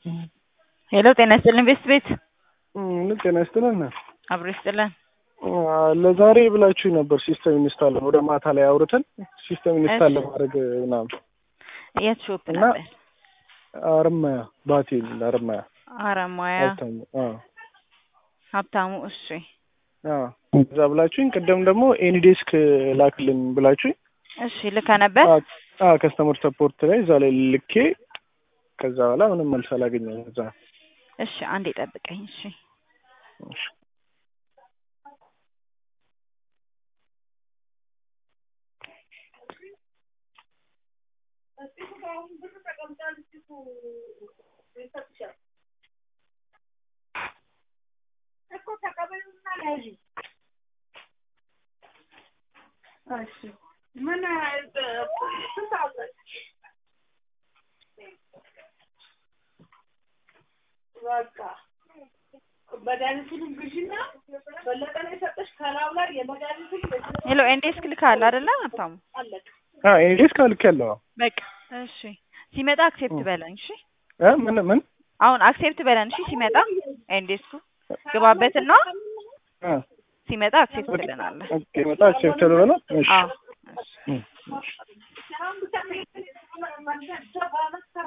ሄሎ ጤና ይስጥልን ቤስት ቤት ምን ጤና ይስጥልን። አብሮ ይስጥልን። ለዛሬ ብላችሁ ነበር ሲስተም ኢንስታል ወደ ማታ ላይ አውርተን ሲስተም ኢንስታል ለማድረግ ምናምን የት ሾፕ እና ነበር? አርማያ ባቴ የሚል አርማያ አረማያ ሀብታሙ አዎ ሀብታሙ። እሺ አዎ እዛ ብላችሁኝ፣ ቅድም ደግሞ ኤኒዴስክ ላክልን ብላችሁኝ እሺ ልከ ነበር። ከስተመር ሰፖርት ላይ እዛ ላይ ልኬ ከዛ በኋላ ምንም መልስ አላገኘም። እዛ እሺ አንዴ ጠብቀኝ። እሺ ምን በቃ መድኃኒቱንም ግዢና በለጠ ነው የሰጠሽ ከላዩ ላይ የመድኃኒቱን ሄሎ ኤንዴስክ ልካል አይደለ ሀብታሙ? አለቀ። ኤኒዴስክ ልክ ያለው በቃ እሺ ሲመጣ አክሴፕት በለን። እሺ ምን ምን አሁን አክሴፕት በለን። እሺ ሲመጣ ኤንዴስኩ ግባበትና ሲመጣ አክሴፕት ትለናለህ። መጣ ቸፕተር በላ እሺ አዎ እሺ። እሺ